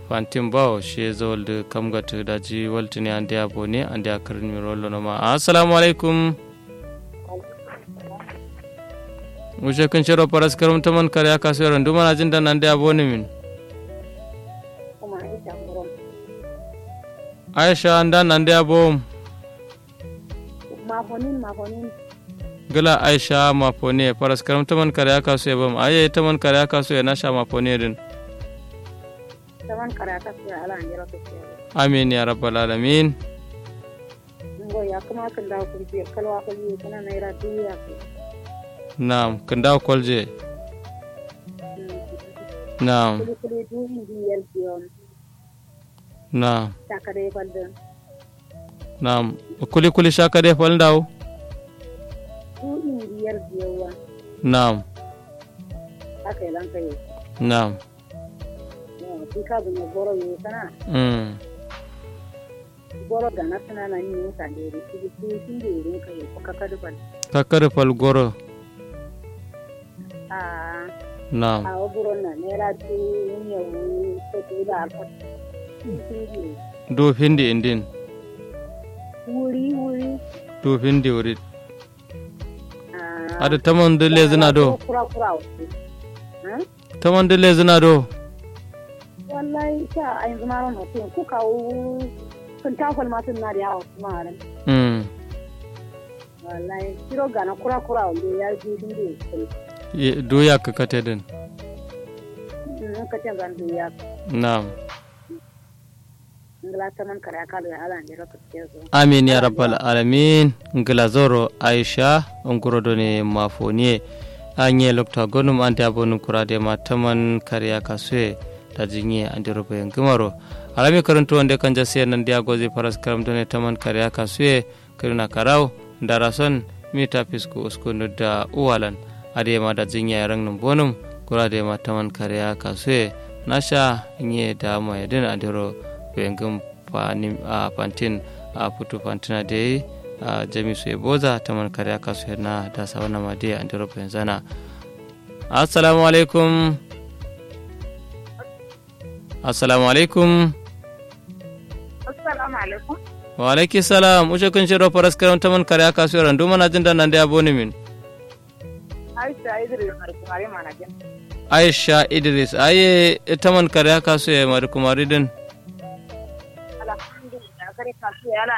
fantin bawo she zolde kamgata daji waltini ande abone ande akarin mi rollo no ma assalamu alaikum wuce kun shiro paras karum taman kare aka so ran duma jin dan ande abone min aisha andan ande abom mafonin mafonin gala aisha mafone paras karam taman kare aka so bam aye taman kare aka so na sha mafone din taman kare aka so ala an jira ko amin ya rabbal alamin ngo ya kuma kan da ku je kalwa ko yi kana naira duya Naam, kanda kwalje. Naam. kuli kuli duyi biyar biyon Naam. takare kwaldon Naam. Kuli kuli shaka de fal ndaw. duyi biyar biyowa Naam. haka yi lanka yi Naam. ki ka bu goro yi kana Mm. goro da na tana na yi ka da ri ki ki kin da ri ka yi ko ka kadu ban Kakar fal goro. a Naam. a goro na naira duyi ne wu ko to da alfa Do findi indin. wuri wuri Do findi wuri. a Ada taman de lezina do. kura kura ha Taman de lezina do. wallahi sa a yanzu ma ran mutum ku kawo sun tafal ma sun na da yawa kuma a ran Mm. wallahi kiro gana kura kura wanda ya ji sun da ya Ye- Do ya kakate din. in ka ce zan duya Naam. ngala ta man kare aka da ala ne raka ce zo Amin ya rabbal alamin. Ngilazoro Aisha nguro ne mafoniye. Anye lokta gonum ante abonu kurade ma taman kariya kasue ta jinye ande robe ngimaro. Alami karantu wande kanja siya nandi agozi paras karam done taman kariya kasue kiruna karau darason mita pisku usku nudda uwalan. Ade ma da jinye rang num bonum kurade ma taman kariya kasue nasha nye da ma yedin ande ro bengum panim a pantin a putu pantina de a jamisu eboza taman kare aka su na da sawana ma de an dero zana assalamu alaikum assalamu alaikum assalamu alaikum wa alaiki salam ushe kun shiro faras karam taman kare aka su ran duma na jin da nan da aboni min aisha idris mar kumare mana jin aisha idris aye taman kare aka su ya mari kumari din alhamdulillah kare ka su ala